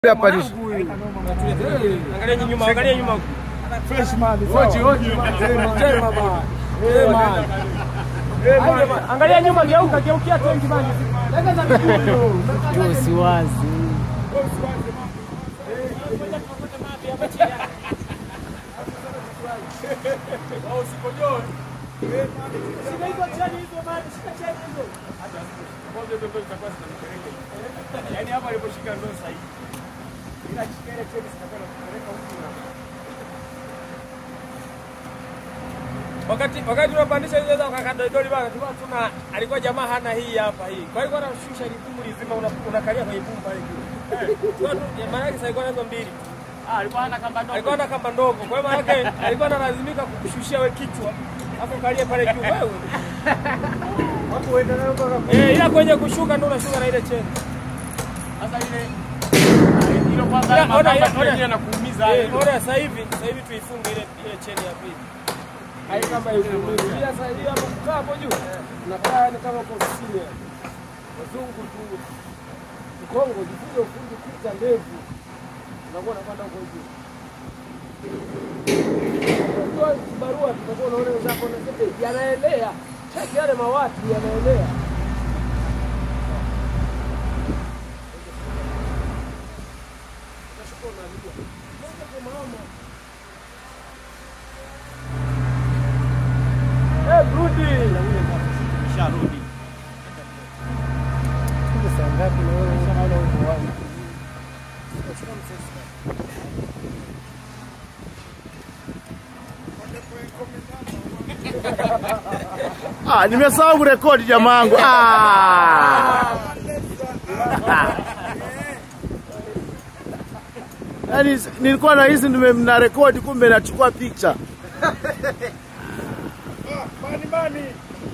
hapa ni Angalia nyuma, angalia nyuma. Angalia nyuma, geuka, geukia tenki bana. Hiyo si wazi. Yaani hapa aliposhika ndo sahihi. Ila shika ile cheni zitakwenda kupeleka huku na Wakati wakati tunapandisha hizo za kakadodoli bana, tulikuwa tuna alikuwa jamaa hana hii hapa hii. Kwa hiyo alikuwa anashusha ile bumu lizima una- unakalia kwenye bumu pale juu. Kwa hiyo maana yake sasa alikuwa nazo mbili. Alikuwa ana kamba ndogo. Alikuwa na kamba ndogo. Kwa hiyo maana yake alikuwa analazimika kukushushia wewe kichwa. Hapo kalie pale juu wewe. Eh, ila kwenye kushuka ndio unashuka na ile cheni. Sasa ile hilo kwanza Ona- ona- makamba ona- ndio yanakuumiza. Eh, Ona sasa hivi, sasa hivi tuifunge ile ile cheni ya pili. Hai kama hivi. Ila sasa hivi hapo kukaa hapo juu. Unakaa ni kama uko ofisini. yani. Wazungu tu. Kongo jifunze ufundi kucha ndevu. Unakuwa unapanda huko juu. Kwa barua tutakuwa unaona wenzako na sasa yanaelea. Cheki yale mawati yanaelea. Eh, Brudi. Sharudi. Ah, nimesahau kurekodi jamangu. Ah. Yaani nilikuwa na hizi nime mna rekodi kumbe nachukua picha. bani bani.